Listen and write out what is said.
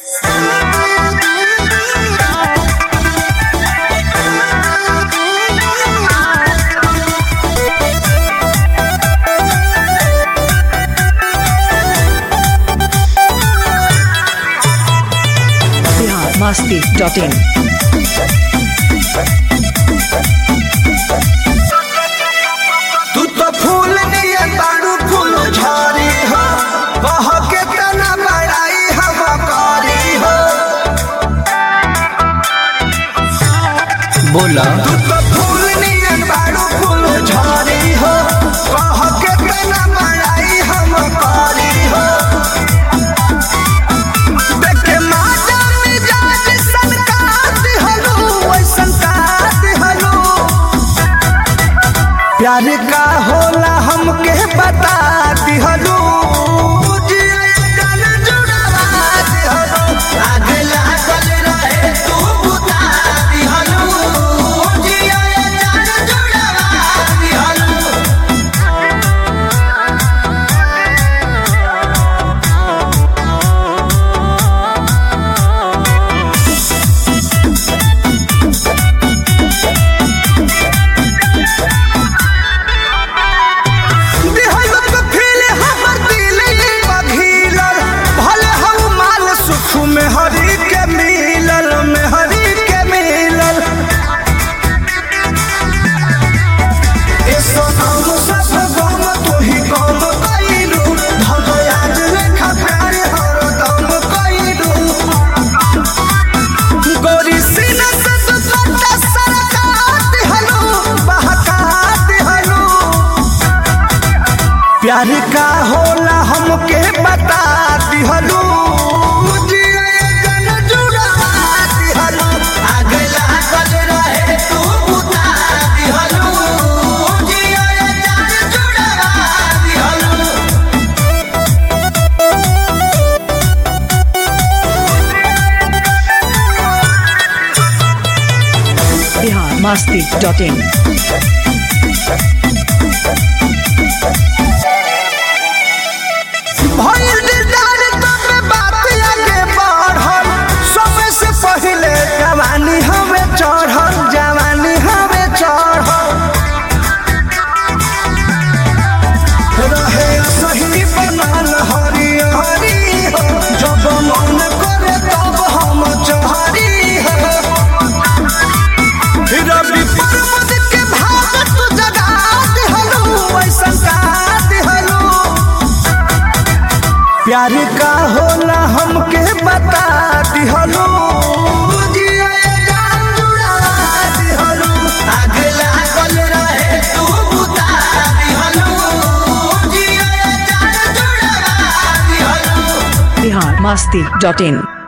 masti.in. तू तो फूल नियन बारू फूल झारी हो बह के तना बड़ाई हम कारी हो बोला तू तो फूल नियन बारू फूल झारी हो बह के तना बड़ाई हम कारी हो देख के माता मिजाज सनकात हलो वैसन कात हलो प्यार का होला हमके बता दिहलू में हरी के मिलल में हरी के मिलल ए सोनाम सब गम तू ही गम कइलू भगयाज लेखा प्यार हरदम कइलू गोरी सीना से दुपट्टा सरकात हलो बहकात हलो प्यार का होला हमके बता दिहलू Bihar masti.in. भइल दिलदार तबे बात आगे बढ़ल समय से पहिले जवानी हमें चढ़ल जवानी हमें चढ़ल रहे सही बनल हरी हरी हो जब मन करे तब हम चहरी हो रवि पर्वत के भाग तू जगा दिहलू ऐसन का दिहलू प्यार का होला हमके बता दिहलू Bihar masti.in.